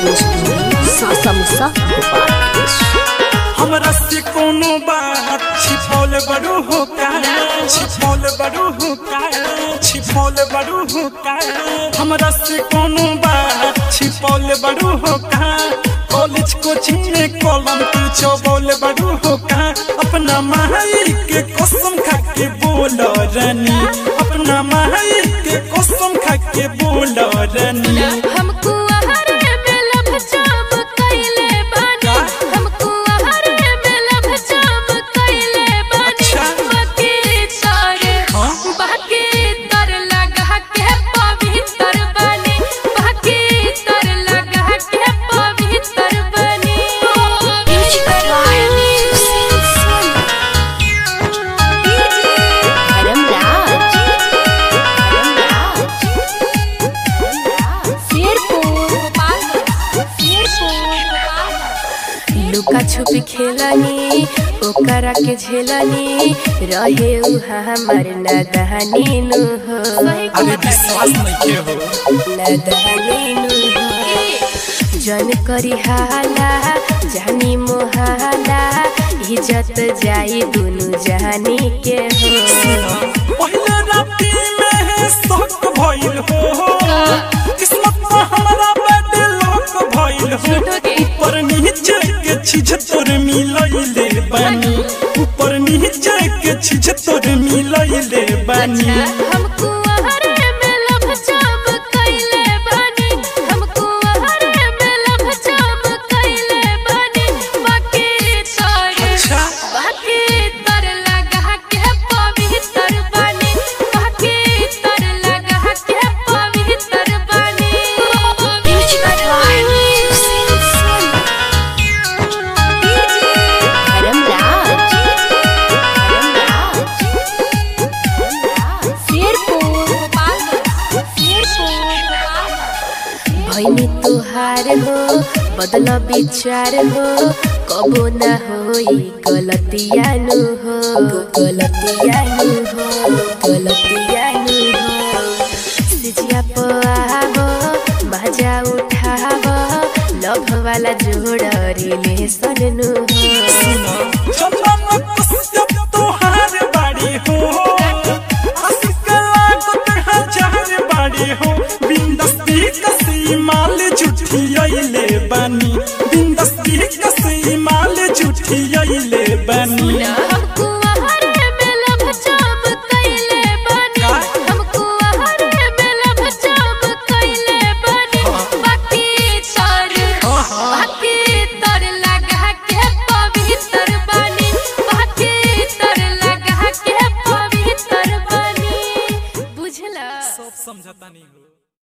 Recording studio सासा मुसा गोपालगंज हमरा से कोनो बात छिपौल बड़ू हो का छिपौल बड़ू हो का छिपौल बड़ू हो का हमरा से कोनो बात छिपौल बड़ू हो का कॉलेज कोचिंग में कॉलम तू चौबोल बड़ू हो का अपना माई के कसम खा के बोल रानी अपना माई के कसम खा के बोल रानी हमको आहार में लब जाम कइले बानी हमको आहार में लब जाम कइले बानी अच्छा। बाकी तारे हाँ? बाकी तर लगा के पवित्र बनी बाकी तर लगा के पवित्र बनी धर्म राज धर्म राज लुका छुपी खेलनी ओकरा के झेलनी रहे उहा हमर नदहनी नु हो अरे विश्वास नहीं के हो नदहनी नु हो जन करी हाला जानी मोहाला इज्जत जाई दुनु जानी के हो पहले राती में शौक भइल हो किस्मत में हमारा बड़े लोक भइल हो ऊपर नीचे के चीज तोर मिलइले बानी ऊपर नीचे के चीज तोर मिलइले बानी हमको आहार में लब जाम कइले बानी हमको आहार में लब जाम कइले बानी बाकी तारे अच्छा बाकी तर लगा के पवित्र बनी बाकी तर लगा के पवित्र बनी धर्म राज धर्म राज भैनी तुहार हो बदल विचार हो कबो न होई गलतियानु हो गलतियानु हो गलतियानु हो सिजिया पावो मजा उठावो लभ वाला जोड़ रिलेशन नु हो चंदन कुश्यप तोहार बाड़ी हो आशिक लागत हजार बाड़ी हो बिंदस्ती कसी माल